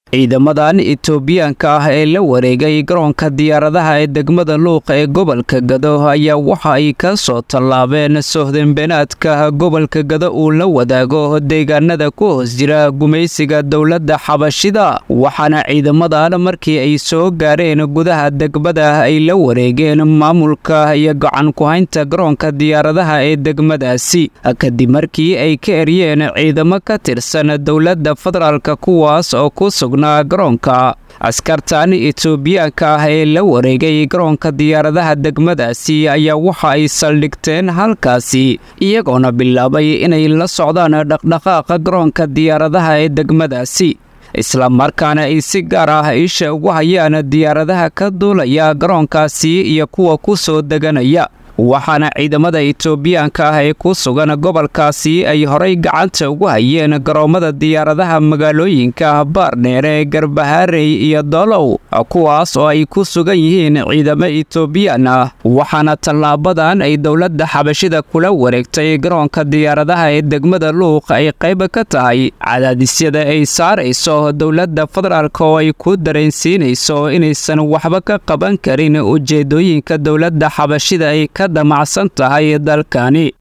ciidamadan etoobiyaanka ah ee la wareegay garoonka diyaaradaha ee degmada luuqa ee gobolka gado ayaa waxa ay ka soo tallaabeen sohdinbeenaadka gobolka gado uu la wadaago deegaanada ku hoos jira gumaysiga dowladda xabashida waxaana ciidamadan markii ay soo gaareen gudaha degmada ay la wareegeen maamulka iyo gacan ku-haynta garoonka diyaaradaha ee degmadaasi kadib markii ay ka eryeen ciidamo ka tirsan dowladda federaalk kuwaas oo ku sugnaa garoonka askartan etoobiyaanka ah ee la wareegay garoonka diyaaradaha degmadaasi ayaa waxa ay saldhigteen halkaasi iyagoona bilaabay inay la socdaan dhaqdhaqaaqa garoonka diyaaradaha ee degmadaasi islamarkaana ay si gaar ah isha ugu hayaan diyaaradaha ka duulaya garoonkaasi iyo kuwa ku soo deganaya waxaana ciidamada etoobiyaanka ah ee ku sugan gobolkaasi ay horay gacanta ugu hayeen garoommada diyaaradaha magaalooyinka baardheere garbaharey iyo dolow kuwaas oo ay ku sugan yihiin ciidamo etoobiyaan ah waxaana tallaabadan ay dowladda xabashida kula wareegtay garoonka diyaaradaha ee degmada luuq ay qayb ka tahay cadaadisyada ay saarayso dowladda federaalk oo ay ku dareensiinayso inaysan waxba ka qaban karin ujeedooyinka dowladda xabashida ay ka damacsan tahay dalkani